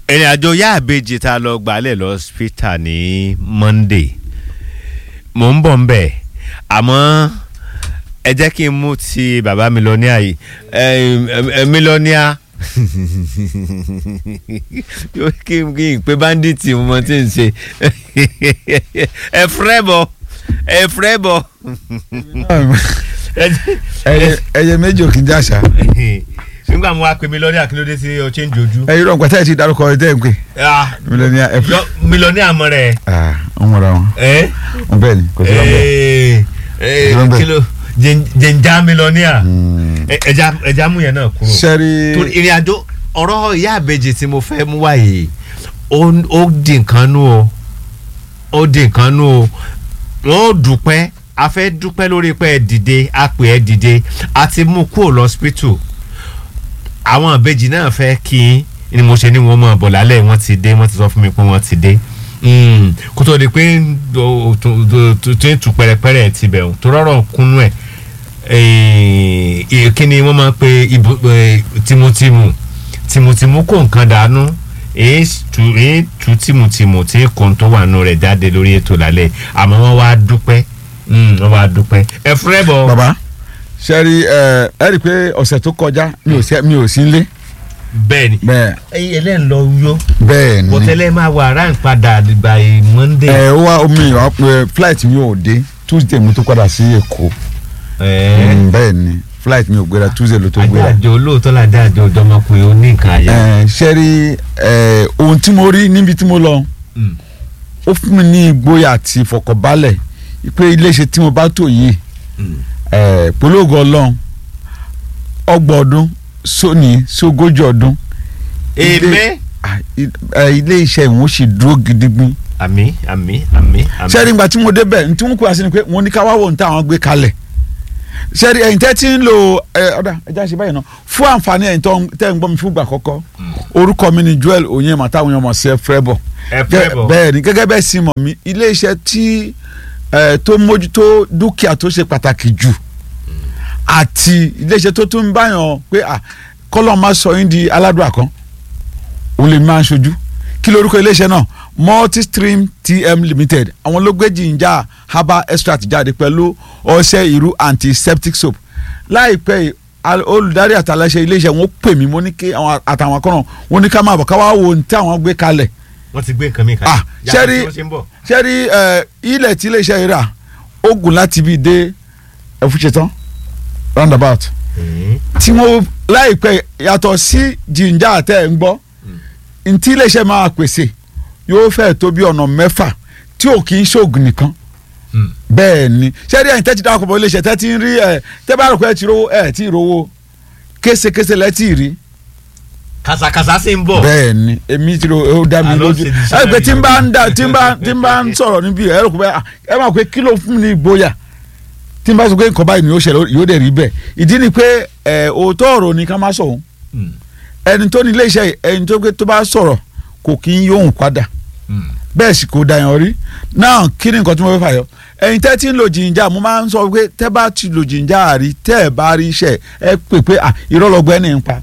ìrìn àjò yá àbejì tá a lọ gbálẹ̀ lọ hospital ní monday mò ń bọ̀ ń bẹ̀ àmọ́ ẹ jẹ́ kí n mú ti bàbá mílíọ̀nìà yìí ẹ mílíọ̀nìà kí n kí n pé bandits mo mọ tí n ṣe ẹ fúrẹ́ bọ̀ ẹ fúrẹ́ bọ̀. ẹyẹ méjì ò kì í jẹ àṣà nígbà mo wá pe mílíọ̀nìà kí ló dé sí ọtí ń jojú. ẹyẹ rọ nǹkan tẹ́ ẹ ti dárúkọ ẹ tẹ́ ẹ ń pè mílíọ̀nìà ẹ fún mílíọ̀nìà mọ̀ rẹ̀. ọ ń wọra wọn ẹ bẹ́ẹ̀ ni kò sí lọ́mọ ẹ Ló ń bẹ̀. kilo jẹnja mílíọ̀nìà ẹja ẹja mú yẹn náà kúrò. sẹ́rí torí ìrìn àjò ọ̀rọ̀ ìyá àbèjì tí mo fẹ́ mú wáyé ó ó di nǹkan nú o ó di nǹkan nú o wọ́n ó dúpẹ́ a fẹ́ dúpẹ́ lórí pé ẹ dìde a pè ẹ dìde a ti mú kúrò lọ́sípítù àwọn ìbejì náà fẹ́ kí ni mo ṣe ní wọn mọ̀ bọ̀ lálẹ́ wọ́n ti dé wọ́n ti sọ fún mi pé wọ́n ti dé Mm, kó tó di pé tó ń tu pẹrẹpẹrẹ ti bẹ̀ tó rọrọ̀ kúnú ẹ̀ kí ni wọ́n máa ń pe ibo- eh, tìmùtìmù tìmùtìmù kó nǹkan dànù èé tu èé tu tìmùtìmù tí kò tó wà nù rẹ̀ jáde lórí ètò lálẹ́ àmọ́ wọ́n wá dúpẹ́ Mm, wọ́n wá dúpẹ́ ẹ fúrẹ́ bọ̀ bàbá sẹ́rí ẹ ẹ rí i pé ọ̀sẹ̀ tó kọjá mi ò sí mi ò sí nílé bẹ́ẹ̀ ni bẹ́ẹ̀ ẹyin ẹlẹ́ni lọ yó bẹ́ẹ̀ ni bọ́tẹ́lẹ̀ máa wà rán padà by monday. ẹ ó wá omi ìwà ẹ, flight mi ò dé tuesday mo tó padà sí èkó ẹ̀ẹ́ Mm, bẹ́ẹ̀ ni flight mi ò gbéra tuesday ló tó gbéra. àjọ olóòótọ́ la dá àjọ ọ̀dọ́mọkùnrin ó ní nǹkan àyà. ẹ sẹ́rí ẹ ohun tí mo rí níbi tí mo lọ Mm. ó fún mi ní ìgboyà àti ìfọ̀kànbalẹ̀ pé iléeṣẹ́ tí mo bá tò yìí Mm. ẹ polówó ọlọ́run ọgbọ̀n ọdún sóní sógójì ọdún èmi. ah, i- ẹ, ilé iṣẹ́ ìwọ̀n sì dúró gidigbin àmì àmì àmì àmì. sẹ́rí ìgbà tí mo débẹ̀ ní tí wọ́n kó wá sí ni pé wọ́n ní ká wá wò ní táwọn gbé kalẹ̀ sẹ́rí ẹ̀yin tẹ́ ti ń lo ẹ, ọ̀dà ẹja ṣe báyìí náà fún àǹfààní ẹ̀yin tó ń- tẹ́ ń gbọ́ mi fún ìgbà àkọ́kọ́ orúkọ mi ni Joel Onyema táwọn èèyàn mọ̀ sí ẹ fẹ́ bọ̀ ẹ fẹ́ bọ̀. bẹ́ẹ̀ ni gẹ́gẹ́ bẹ́ẹ̀ sì mọ̀ mí ilé iṣẹ́ tí ẹ, tó mójútó dúkìá tó ṣe pàtàkì jù àti ilé iṣẹ́ tó tún ń báyàn pé à kọ́lọ́ máa sọ yín di aládùn àkàn òun lè máa ń ṣojú kí lórúkọ ilé iṣẹ́ náà multistream tm limited àwọn ló gbé jìnjà herbal extract jáde pẹ̀lú ọṣẹ ìrú antiseptic soap láìpẹ́ yìí al- olùdarí àtàlẹ́ṣẹ ilé iṣẹ́ wọn pè mí mo ní kí àwọn àtàwọn akọ́nà wọn ní ká máa bọ̀ ká wá wo ní tí àwọn gbé kalẹ̀ wọ́n ti gbé nǹkan mi Ah, kalẹ̀. ṣẹ́rí- yàtọ̀ tí wọ́n ṣe ń bọ̀. ṣẹ́rí ẹ, ilẹ̀ tí ilé iṣẹ́ yìí rà ó gùn láti bí dé ẹ̀fúnṣetán roundabout Mm. tí wọ́n láìpẹ́ yàtọ̀ sí jìnjà tẹ́ ẹ̀ ń gbọ́ ntí iléeṣẹ́ máa pèsè yóò fẹ́ tó bí ọ̀nà mẹ́fà tí ò kì í ṣoògùn nìkan Mm. bẹ́ẹ̀ ni ṣẹ́rí ẹ̀yìn tẹ́tí dákọ̀ bọ́ iléeṣẹ́ tẹ́tí ń rí ẹ̀ tẹ́ bá rò pé ẹ ti rówó ẹ̀ tí ì rówó késekése lẹ́tì rí kàsàkàsà sì ń bọ̀. bẹ́ẹ̀ ni èmi ti ro ó dá mi Àlọ́ lójú ṣe di ẹ pé tí n bá ń sáré dá tí n bá tí n bá ń sọ̀rọ̀ níbí ẹ rò pé ah, ẹ máa pé kí ló fún mi ní ìgboyà tí n bá sọ pé nǹkan báyìí ni yóò ṣẹlẹ̀ yóò dẹ̀ rí bẹ́ẹ̀ ìdí ni pé ẹ òótọ́ ọ̀rọ̀ ni ká má sọ̀hún Mm. ẹni tó ní iléeṣẹ́ yìí, ẹni tó pé tó bá sọ̀rọ̀ kò kí ń yóhùn padà Mm. bẹ́ẹ̀ sì kò dayan rí náà kí ni nǹkan tí mo fẹ́ fàyọ ẹ̀yin tẹ́ ti ń lo jìnjà mo máa ń sọ pé tẹ́ bá ti lo jìnjà rí tẹ́ ẹ̀ bá rí iṣẹ́ ẹ pè pé à ìrọ̀lọ́gbẹ́ ní ń pa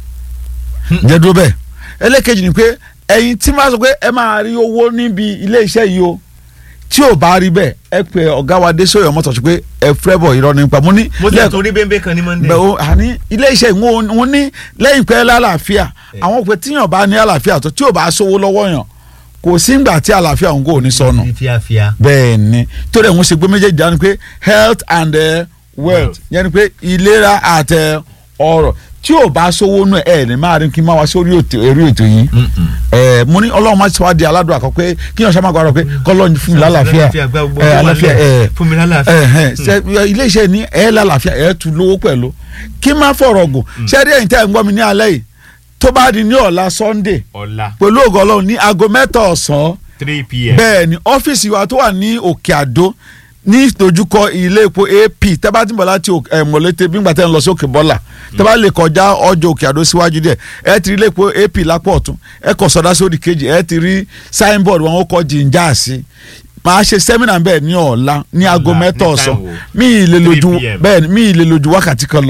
jẹ́ dúró bẹ́ẹ̀ ẹlẹ́kejì ni pé ẹ̀yin tí máa sọ pé ẹ máa rí owó níbi ilé iṣẹ́ yìí o tí ò bá rí bẹ́ẹ̀ ẹ pè ọ̀gá wa Désòyè Motors pé ẹ fẹ́ bọ̀ irọ́ ní pa mo ní mo ti lẹ́ẹ̀kan- tún rí bẹ́ẹ̀ kan ní monday. bẹ́ẹ̀ o àní ilé iṣẹ́ ìwọ̀n wọn ní lẹ́yìn pẹ́ lálàáfíà àwọn pé tíyàn bá ní àlàáfíà tó tí ò bá sówó lọ́wọ́ yàn kò sígbà tí àlàáfíà òun kò ní sọnù Ní fíafíà. bẹ́ẹ̀ ni tó dẹ̀ wọ́n ṣe gbé méjèèjì dání pé health and uh, wealth yẹn ni pé ìlera àti uh, ọrọ̀ tí ò bá sówó nù ẹ̀ ní máa rí kí n máa wá sórí ètò eré ètò yìí Mm, mm. ẹ mo ní ọlọ́run máa ti wá di aládùn àkọ́ pé kí yàn sábà gbọ́dọ̀ pé kọ́lọ́ọ̀n fún mi lálàáfíà gba gbogbo ẹ tó wà àlàáfíà nílẹ̀. ẹ fún mi lálàáfíà. ẹ ẹ ṣe ilé iṣẹ́ ní ẹ lálàáfíà ẹ tún lówó pẹ̀lú kí n má fọ̀rọ̀ gùn ṣé rí ẹ̀yin tẹ́ ẹ̀ ń gbọ́ mi ní alẹ́ yìí tó bá di ní ọ̀la Sunday ọ̀la pẹ̀lú ògo Ọlọ́run ní aago mẹ́ta ọ̀sán three pm. bẹ́ẹ̀ ni ọ́fíìsì wa tó wà ní Òkè Àdó ní ìdojúkọ ilé epo AP tẹ́bá tí ń bọ̀ láti Òkè- ẹ̀ mọ̀lété bí ngbà tẹ́ ń lọ sí Òkè Bọ́là tẹ́bá lè kọjá ọjọ́ Òkè Àdó síwájú díẹ̀ ẹ ti rí ilé epo AP lápò ọ̀tún ẹ kọ̀ sọ́dá sódì kejì ẹ ti rí signboard wọn ó kọ́ jìnjà sí máa ṣe sẹ́mínà bẹ́ẹ̀ ní ọ̀la ní aago Ọ̀la, mẹ́ta ní ọ̀sán time wo? mi ì lè 3 lójú PM. bẹ́ẹ̀ ni mi ì lè lójú wákàtí kan lọ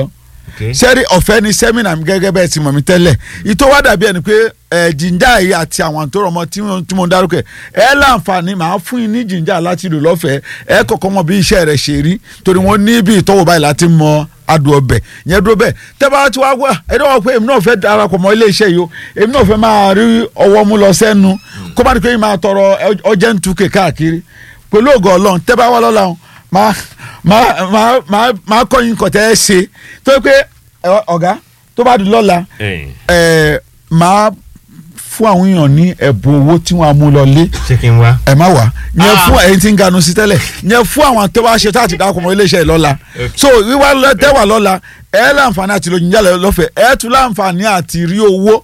Okay. sẹ́rí ọ̀fẹ́ ni sẹ́mínà mi gẹ́gẹ́ bẹ́ẹ̀ ti mọ̀ mí tẹ́lẹ̀ ìtọ́ wá dàbí ẹni pé ẹ̀ jìnjà yìí àti àwọn tó rọ̀ mọ́ tí mo- tí mo ń dárúkọ ẹ̀ ẹ̀ láǹfààní màá fún yín ní jìnjà láti lò lọ́fẹ̀ẹ́ ẹ̀ kọ̀ọ̀kan mọ̀ bí iṣẹ́ rẹ̀ ṣe rí torí wọ́n ní bí ìtọ́wò báyìí láti mọ adùn ọbẹ̀ yẹn dúró bẹ́ẹ̀ tẹ́bà tí wàá wá ẹni wọ́n pé èmi náà fẹ́ darapọ̀ mọ́ ilé iṣẹ́ yìí o èmi náà fẹ́ máa rí ọwọ́ mú lọ sẹ́nu kó má di pé yín máa tọrọ ọjẹ́ ń túkè káàkiri pẹ̀lú ògo ọlọ́run tẹ́bà wà lọ́la o máa máa máa máa máa kọ́ yín kọ̀tẹ́ ẹ ṣe tó yẹ pé ẹ, ọ̀gá tó bá di lọ́la Ẹ̀yìn. ẹ máa fún àwọn èèyàn ní ẹ̀bùn owó tí wọ́á mú lọ lé ṣé kí n wá. ẹ má wá yẹn Ah. fún ẹ̀yin tí ń ganu sí tẹ́lẹ̀ yẹn fún àwọn tó bá ṣe tá àti dákọ̀ mọ́ iléeṣẹ́ yìí lọ́la Okay. so wíwá lọ- tẹ́wà lọ́la ẹ láǹfààní àti lóyún jálẹ̀ lọ́fẹ̀ẹ́ ẹ tún láǹfààní àti rí owó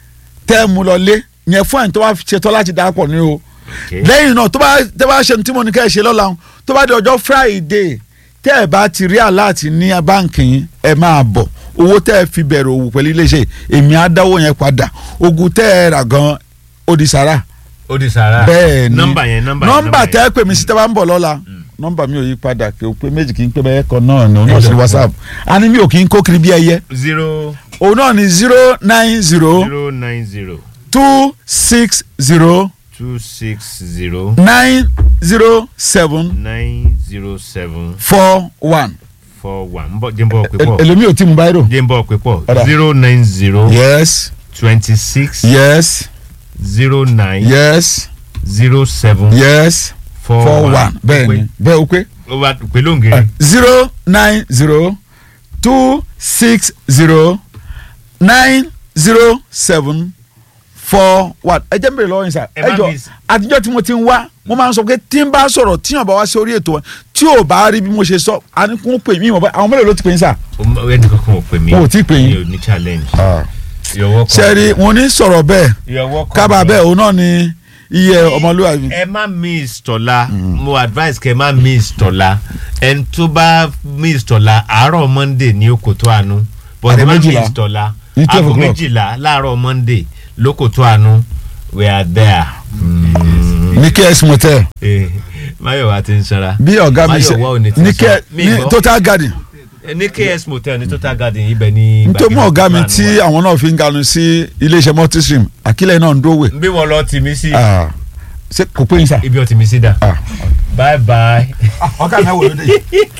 tẹ́ mú lọ lé yẹn fún ẹ̀yin tó bá ṣetán láti dákọ̀ ní o Okay. lẹ́yìn náà tó bá tẹ́ bá ṣe ní tí mo ní ká ẹ ṣe lọ́la o, tó bá di ọjọ́ friday tẹ́ ẹ bá ti rí aláàtì ní báǹkì yín ẹ máa bọ̀ owó tẹ́ ẹ fi bẹ̀rẹ̀ òwò pẹ̀lú iléeṣẹ́ yìí, èmi á dáwó yẹn padà ogun tẹ́ ẹ rà gan ó di sàrà ó di sàrà. bẹ́ẹ̀ ni nọ́mbà yẹn nọ́mbà yẹn. nọ́mbà tẹ́ ẹ pè mí sí tẹ́ bá ń bọ̀ lọ́la nọ́mbà mi ò yí padà kí o pé méjì kì í pé bẹ́ẹ̀ kan náà ní òun náà sí whatsapp a ní mi ò kì í kó kiri bí ẹyẹ zero òun náà ní zero nine zero zero nine zero two six zero two six zero nine zero seven nine zero seven four one four one n bọ jẹ́ n bọ̀ pé pọ̀ èlòmí ò tí mo báyìí rò. jẹ́ n bọ̀ pé pọ̀ Ọ̀dà. zero nine zero yes twenty six yes zero nine yes zero seven yes four four one one bẹ́ẹ̀ ni bẹ́ẹ̀ o pé ó wá pẹ̀lú òǹgẹ̀rẹ̀ zero nine zero two six zero nine zero seven four one ẹ jẹ́ n bèrè lọ́wọ́ yín sá Ẹ ẹ má jọ miss. àtijọ́ tí mo ti ń wá mo máa ń sọ pé tí n bá sọ̀rọ̀ tí yàn bá wá sí orí ètò wọn tí ò bá rí bí mo ṣe sọ àníkún pè mí ìwọ̀n bá àwọn mélòó ló ti pè yín sá. ẹnì kankan ò pè mí Wọn ò tí ì pè yín. mi ò ní challenge You're welcome. sẹ́ẹ̀rì mo ní sọ̀rọ̀ bẹ́ẹ̀ You're welcome. kábàá bẹ́ẹ̀ òun náà ni iye ọmọlúwàbí. ẹ má miss tọ́lá mo advice kẹ́ ẹ má miss tọ́lá ẹni tó bá miss tọ́lá àárọ̀ monday ní òkòtó àánú but ẹ Aago má méjìlá. miss tọ́lá Ní 12 aago o'clock. méjìlá láàárọ̀ monday lókòtó àánú we are there. Mm. ní KS motel Eh, Máyọ̀wá ti ń sanra bí ọ̀gá mi ṣe Máyọ̀wá ò ní ti ní ń sanra K- Mi ní gbọ́. total garden Eh, ní KS motel ní total garden ibẹ̀ ní. nítorí mọ́ ọ̀gá mi gbàgede tí ìlú àwọn náà fi ń ganu sí iléeṣẹ́ multistream àkílẹ̀ náà ń dówè. wa. bí wọ́n lọ tì mí sí Ah, ṣé kò pé yín sà. ibi ọtí mi sí dà Ah. bye bye. ọ̀gá mi àwòrán dé.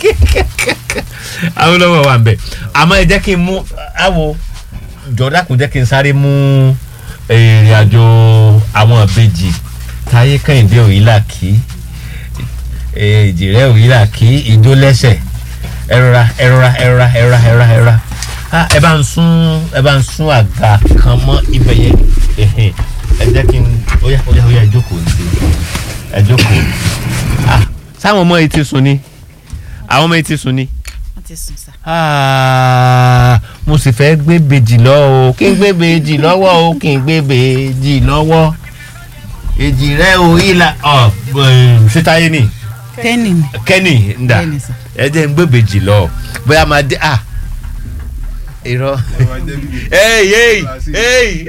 àwọn olówó wa ń bẹ àmọ́ ẹ jẹ́ kí n mú àwo jọ̀dá kò jẹ́ kí n sáré mú ìrìn àjò àwọn ìbejì táyé kẹ́hìndé òyìnlá kí ìjìrẹ́ òyìnlá kí ìjó lẹ́sẹ̀ ẹrọra ẹrọra ẹrọra ẹrọra ẹrọra ẹrọra Ah, ẹ bá ń sún ẹ bá ń sún àga kan mọ́ ibẹ̀ yẹn ẹhìn, ẹ jẹ́ kí n óyá óyá óyá ẹ jókòó ní ẹ jókòó Ah, sáwọn ọmọ yìí ti sùn ni àwọn ọmọ yìí ti sùn ni wọ́n ti sùn sá. Ah, mo sì fẹ́ gbé bèjì lọ o kí n gbé bèjì lọ́wọ́ o kí n gbé bèjì lọ́wọ́ èjì rẹ o ìlà ọ ṣètàyé ni kẹ́ni ni kẹ́nì ńdà Kẹ́nì sà. ẹ jẹ́ n gbé bèjì lọ bóyá máa dé à irọ́ hey hey hey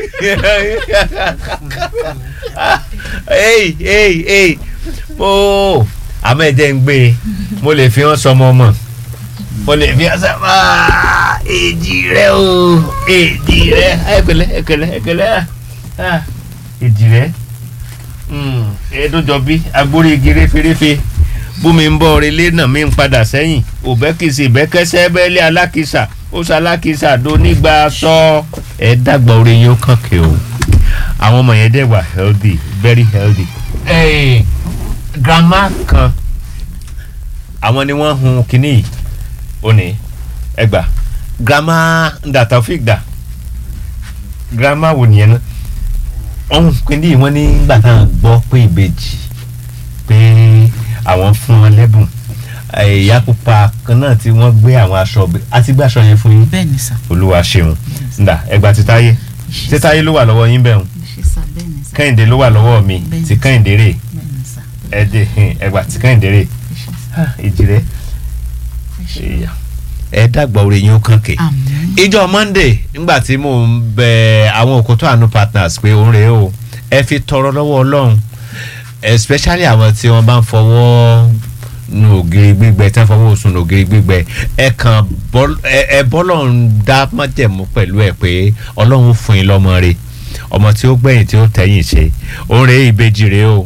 hey hey hey mo àmọ́ ẹ jẹ́ n gbé e mo lè fi hàn sọmọ ọmọ mo lè fi hàn sọmọ èjì rẹ o èjì rẹ ẹkẹlẹ ẹkẹlẹ ẹkẹlẹ ah, èjì rẹ ẹdúnjọbí agbórí igi réferéfe bùnmi ń bọ̀ relé náà mi ń padà sẹ́yìn òbẹ́kìsì ìbẹ́kẹ́sẹ́ bẹ́ẹ́lí alákìsà ó sọ alákìsà tó nígbà sọ ẹ dàgbà orí yín ó kàn kí o àwọn ọmọ yẹn dẹ̀ wà healthy very healthy. Hey, grandma kan àwọn ni wọ́n hun kínní yìí ó ní ẹgbà grandma ndà taofik dà grandma wo nìyẹn náà wọ́n hun kínní yìí wọ́n ní gbà táwọn gbọ́ pé ìbejì pé àwọn fún wọn lẹ́bùn ìyá pupa kan náà tí wọ́n gbé àwọn aṣọ àti gbé aṣọ yẹn fún yín bẹ́ẹ̀ ni sá. olúwa ṣeun ndà ẹgbà títáyé títáyé ló wà lọ́wọ́ yín bẹ́ẹ̀ ṣe sá bẹ́ẹ̀ ni sá. kẹ́hìndé ló wà lọ́wọ́ mi Bẹ́ẹ̀ni. ti kẹ́hìndé rè bẹ́ẹ̀ ni sá. ẹ̀dẹ̀ ẹgbà tí kẹ́hìndé rè ṣe sá. ìjìrẹ́ ìyá ẹ dàgbà orí yín ó kàn ké àmín. ìjọ monday nígbà tí mò ń bẹ àwọn òkútó àánú partners pé òun rèé o ẹ fi tọrọ lọ́wọ́ ọlọ́run especially àwọn tí wọ́n bá ń fọwọ́ nu ògiri gbígbẹ tí wọ́n fọwọ́ sùn nu ògiri gbígbẹ ẹ kàn bọ́ ẹ ẹ bọ́lọ̀ ń dá májẹ̀mú pẹ̀lú ẹ pé ọlọ́run fún yín lọ́mọ rẹ̀ ọmọ tí ó gbẹ̀yìn tí ó tẹ̀yìn ṣe òun rèé ìbejì rèé o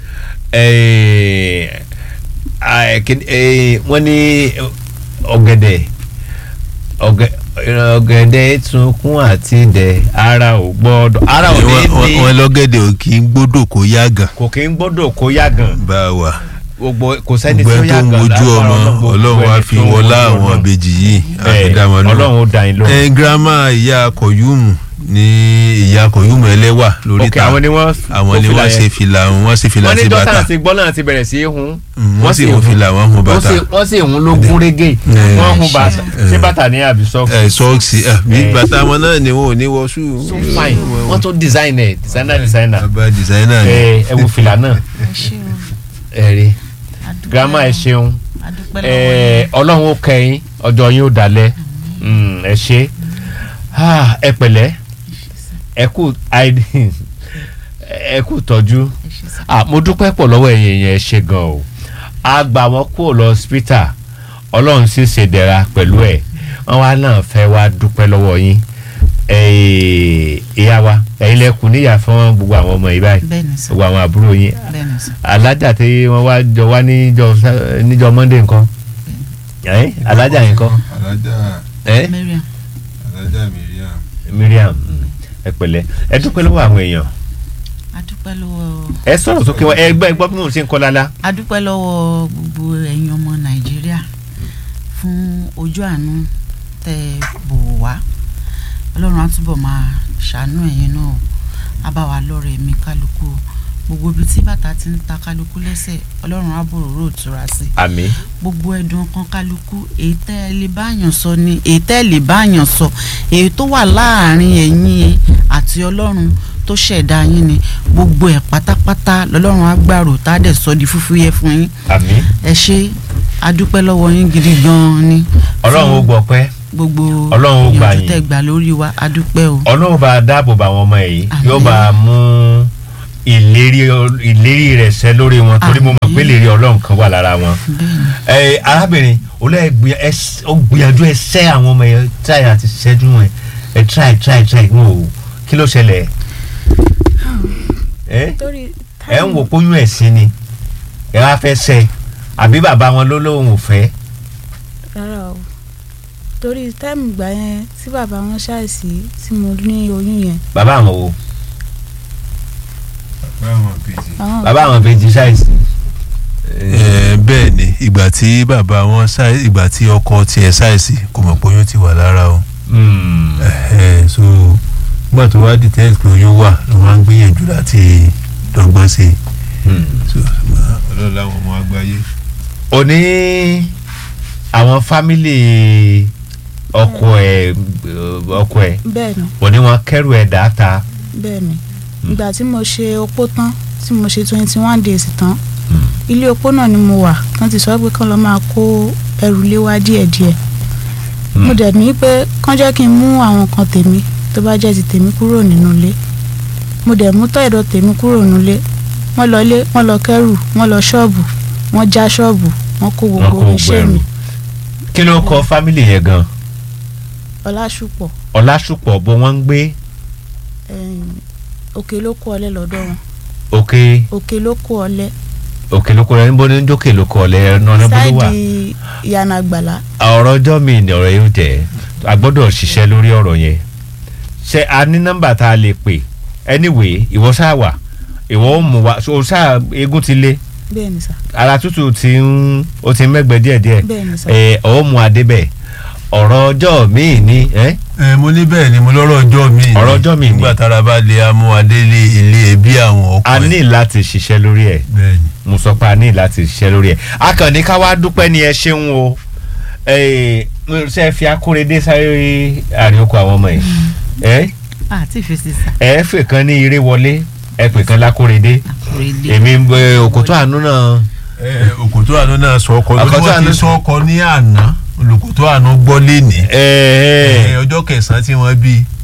ẹ ẹ kí- ẹ, wọ́n ní ọ̀gẹ̀dẹ̀ ọ̀gẹ̀- ọ̀gẹ̀dẹ̀ sunkún àti dẹ̀ ara ò gbọ́dọ̀ ara ò ní ní wọn lọ́gẹ̀dẹ̀ ò kì í gbódò kó yàgàn kò kí ń gbọ́dọ̀ kó yàgàn bá a wà gbogbo kò sẹ́ni gbogbo tí ó ẹni tó ń yàgàn wojú ọmọ gbogbo ọlọ́run á ẹni fi tó ń wọlá wojú àwọn ọmọ. ìbejì yìí á fi Bẹ́ẹ̀, dá wọn lóhùn. ọlọ́run ó dá yín lóhùn. ẹ girama ìyá kọ̀yúmù ní ìyá kọ̀yúmù ẹlẹ́wà lórí ok ta àwọn ni wọ́n àwọn ni wọ́n ṣe fìlà wọ́n ṣe fìlà wọ́n sí ní bàtà dọ́tà ti gbọ́ náà ti bẹ̀rẹ̀ sí í hun Mm, wọ́n sì hun fìlà wọ́n hun bàtà wọ́n sì- wọ́n sì hun ló gún régé Eh, wọ́n hun bàtà eh. ṣé bàtà ní àbí sọ́ọ̀kì ẹ sọ́ọ̀sì ẹ bí Eh. bàtà wọn náà ni wọn ò ní wọ ṣú. so fine wọ́n tún design ẹ̀ designer designer bàbá designer ni. ẹ ẹ wo fìlà náà ẹ ṣé o ẹ rí adúpẹ́ grandma ẹ lọ́wọ́- ṣeun adúpẹ́ lọ́wọ́ ẹ yín. ọlọ́run ó kẹ́yìn ọjọ́ yín ó dalẹ̀ Mm, ẹ ṣe Ah, ẹ pẹ̀lẹ́ ẹ kú àìdí- ẹ kú tọ́jú ẹ ṣé sà. ah mo dúpẹ́ pọ̀ lọ́wọ́ ẹ̀yin yẹn ṣe gan o a gbà wọ́n kúrò lọ hospital ọlọ́run sì ṣèdẹ̀ra pẹ̀lú ẹ̀ wọ́n wá náà fẹ́ wá dúpẹ́ lọ́wọ́ yín Eh, ìyá wa ẹ̀yin lẹ́kùn níyà fún gbogbo àwọn ọmọ yìí báyìí bẹ́ẹ̀ ni sà gbogbo àwọn àbúrò yín bẹ́ẹ̀ ni sà alájà tí wọ́n wá jọ wá níjọ Sá- níjọ monday nǹkan ẹ̀ alájà yìí nǹkan alájà ẹ̀ Mariam alájà miriam. miriam ẹ pẹ̀lẹ́ ẹ dúpẹ́ lọ́wọ́ àwọn èèyàn adúpẹ́ lọ́wọ́ ẹ sọ̀rọ̀ sókè wá ẹ gbọ́ ẹ gbọ́ bí mo ṣe ń kọ́ lálá adúpẹ́ lọ́wọ́ gbogbo ẹ̀yin ọmọ nàìjíríà fún ojú àánú tẹ́ ẹ bò wá ọlọ́run á túbọ̀ máa ṣàánú ẹ̀yin náà á bá wa lọ́rọ̀ ẹ̀mí kálukú gbogbo ibi tí bàtà ti ń ta kálukú lẹ́sẹ̀ ọlọ́run á bòròrò ìtura sí àmì gbogbo ẹ̀dùn ọkàn kálukú èyí tẹ́ ẹ lè báyàn sọ ni èyí tẹ́ ẹ lè báyàn sọ èyí tó wà láàrin ẹ̀yin àti ọlọ́run tó ṣẹ̀dá yín ni gbogbo ẹ̀ pátápátá lọ́lọ́run á gbàrò tá a dẹ̀ sọ di fúfúyẹ́ fún yín àmì ẹ ṣé adúpẹ́ lọ́wọ́ yín gidi gan-an ni ọlọ́run ó fún gbọ́ pẹ́ gbogbo Ọlọ́run ó gbà ìyànjú yín. tẹ́ gbà lórí wa adúpẹ́ o ọlọ́run bá dáàbò bá àwọn ọmọ yìí Àmín. yóò bá mú ìlérí ìlérí rẹ̀ ṣẹ lórí wọn torí mo mọ̀ pé Àmín. ìlérí ọlọ́run kan wà lára wọn. bẹ́ẹ̀ ni ẹ arábìnrin olóyè gbìyànjú ẹ sẹ́ àwọn ọmọ yẹn try àti ṣẹ́jú wọn ẹ try try try wọn ò kí ló ṣẹlẹ̀ ẹ torí ẹ ń wò póyún ẹ̀sìn ni ẹ wá fẹ́ sẹ́ àbí bàbá wọn ló lóun ò fẹ́ rárá o torí táìmù ìgbà yẹn tí bàbá wọn ṣàìsí tí mo ní oyún yẹn bàbá àwọn wo báwọn pèsè. àwọn bàbá àwọn bèjì ṣáìsì. ẹ bẹ́ẹ̀ ni ìgbà tí bàbá wọn ṣáì ìgbà tí ọkọ tiẹ̀ ṣàìsí kò mọ̀ pé oyún ti wà lára o Hmm. ẹ so nígbà tó wá dìtẹ́ẹ̀tì pé oyún wà ló máa ń gbìyànjú láti dọ́gbọ́n sí i Hmm. so ọlọ́run láwọn ọmọ àgbáyé. ó ní àwọn fámìlì ọkọ ẹ ọkọ ẹ bẹ́ẹ̀ ni ó ní wọn kẹrù ẹ dáta bẹ́ẹ̀ ni ìgbà tí mo ṣe opó tán tí mo ṣe twenty one days tán Hmm. ilé opó náà ni mo wà tán ti sọ pé kán lọ máa kó ẹrù lé wá díẹ̀díẹ̀ Hmm. mo dẹ̀ ní pé kán jẹ́ kí n mú àwọn kan tèmi tó bá jẹ́ ti tèmi kúrò nínú ilé mo dẹ̀ mú tọ́ ẹ̀dọ̀ tèmi kúrò nínú ilé wọ́n lọ ilé wọ́n lọ kẹ́rù wọ́n lọ ṣọ́ọ̀bù wọ́n já ṣọ́ọ̀bù wọ́n kó wọn gbogbo kò iṣẹ́ gbẹrù mi kí ló kọ fámìlì yẹn gan ọlásùpọ̀ ọlásùpọ̀ bó wọ́n ń gbé ẹ̀yìn, òkè ló kó ọlẹ́ lọ́dọ̀ wọn òkè òkè ló kó ọlẹ́ òkè ló kọ ẹ níbo ní jókè ló kọ ọ lẹ ẹnu ọ̀nà bó ló wà sáìdì ìyànà àgbàlá ọ̀rọ̀ ọjọ́ mi ni ọ̀rọ̀ yóò jẹ́ a gbọ́dọ̀ ṣiṣẹ́ lórí ọ̀rọ̀ yẹn ṣe a ní nọ́mbà tá a lè pè anyway ìwọ ṣáà wà ìwọ ó mú wa o ṣáà eégún ti lé bẹ́ẹ̀ ni sà ara tútù ti ń o ti ń mẹ́gbẹ́ díẹ̀díẹ̀ bẹ́ẹ̀ ni sà ẹ ọ̀ mú adé bẹ̀ ọ̀rọ̀ ọjọ́ mi ni ẹ ẹ mo ní bẹ́ẹ̀ ni mo lọ́rọ̀ ọjọ́ mi ni Ọ̀rọ̀ ọjọ́ mi ni. nígbà tára bá lè amú adélé ilé ẹbí àwọn ọkọ a ẹ̀. ní láti ṣiṣẹ́ lórí ẹ̀ bẹ́ẹ̀ ni mo sọ pé a ní láti ṣiṣẹ́ lórí ẹ̀ a kàn ní ká wá dúpẹ́ ni ẹ ṣeun o ẹ ṣe fi akóredé sáré àárín oko àwọn ọmọ yìí ẹ àti ìfèsì sà ẹ fè kan ní eré wọlé ẹ pè kan lákóredé àkùrẹ́dẹ́ èmi ẹ, òkòtó àánú náà ẹ òkòtó àánú náà sọ ọkọ lórí Òkòtó wọn àánú- ti sọ ọkọ ní àná olùkòtó àánú gbọ́ léni ẹ ẹ ẹ ọjọ́ kẹsàn-án tí wọ́n bí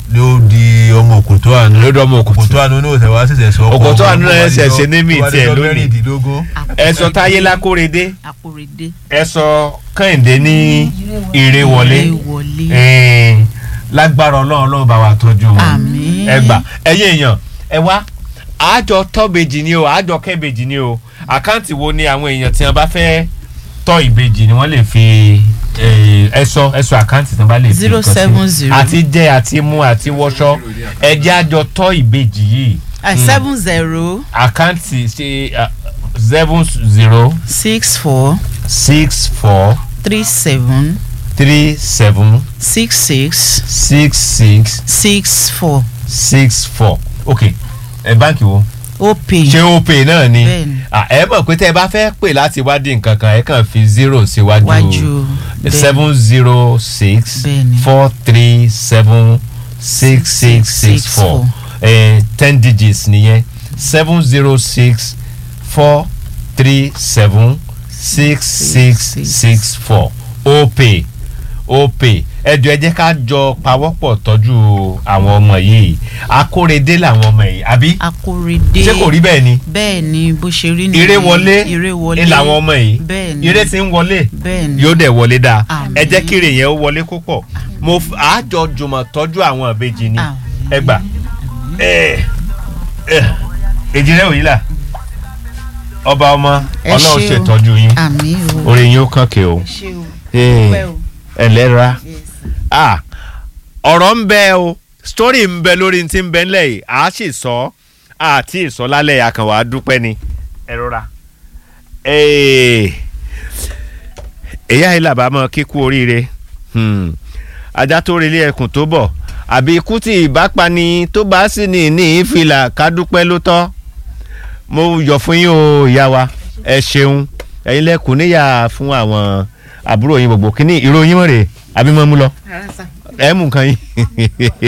ló di ọmọ òkòtó àánú ló dọ́ ọmọ òkòtó òkòtó àánú ní òsè wá ṣẹ̀ṣẹ̀ sọ ọkọ Òkòtó ọmọ àánú tó náà wá ṣẹ̀ṣẹ̀ díjọ́- ṣe ní mí tó wá tiẹ̀ díjọ́ lónìí. mẹ́rìndínlógún. ẹ sọ táyé lákòrédé àkòrédé ẹ sọ kẹ́hìndé ní ire wọlé wọlé Ẹ̀ẹ́n, lágbára ọlọ́run ọlọ́run bá wa tọ́jú wọn Àmín. ẹ gbà ẹ̀yin èèyàn ẹ wá àjọ tọ́bejì ni o àjọ kẹ́bejì ni o àkáǹtì wo ni àwọn èèyàn tí wọ́n bá fẹ́ tọ́ ìbejì ni wọ́n lè fi eh, ẹ sọ ẹ sọ àkáǹtì tí wọ́n bá lè fi nǹkan sí. 070. àti jẹ àti mú àti wọṣọ ẹ jẹ́ àjọ tọ́ ìbejì yìí seven zero àkáǹtì ṣe seven zero six four six four three seven three seven six six six six six four six four ok ẹ báǹkì wo opay ṣé ó pè náà ni Bẹ́ẹ̀ni. Ah, ẹ mọ̀ pé tẹ́ ẹ bá fẹ́ pè láti wádìí nǹkan kan ẹ kàn fi zero síwájú wájú bẹ́ẹ̀. seven zero six Bẹ́ẹ̀ni. four three seven six six six four ten digits nìyẹn seven zero six four three seven six six six four ó pè ó pè ẹjọ ẹ jẹ́ ká jọ pawọ́pọ̀ tọ́jú àwọn ọmọ yìí akórèdé làwọn ọmọ yìí àbí àkòrédé ṣé kò rí bẹ́ẹ̀ ni bẹ́ẹ̀ ni bó ṣe rí ni ire wọlé ire wọlé ni làwọn ọmọ yìí bẹ́ẹ̀ ni ire ti ń wọlé bẹ́ẹ̀ ni yóò dẹ̀ wọlé dáa Àmín. ẹ jẹ́ kí ire yẹn ó wọlé kó pọ̀ mo f- àjọ jùmọ̀ tọ́jú àwọn ìbejì ni Àmín. ẹ gbà ẹ ẹ èjì rẹ òyìnlá ọba ọmọ Ẹ ọlọ́run ṣé o. ṣètọ́jú yín àmì o orí yín ó kàn kí o ṣé o Ee, pẹ́ o ẹ lẹ́ra yes. ah ọ̀rọ̀ ń bẹ o story ń bẹ lórí ti ń bẹ ńlẹ̀ yìí à á sì sọ àti ìsọ lálẹ́ àkànwá dúpẹ́ ni ẹ rọra. Ee, èyí àìlàbà mọ kíkú oríire Hmm. ajá tó relé ẹkùn tó bọ̀ àbí ikú tí ìbápani tó bá sì ní ní ìfìlà kádúpẹ́ ló tọ́ mo yọ̀ fún yín o ìyá wa ẹ ṣeun ẹ̀yin lẹ́kùn níyà fún àwọn àbúrò yín gbogbo kínní ìròyìn mọ̀ rè àbí mọ́ mú lọ ẹ mú nǹkan yín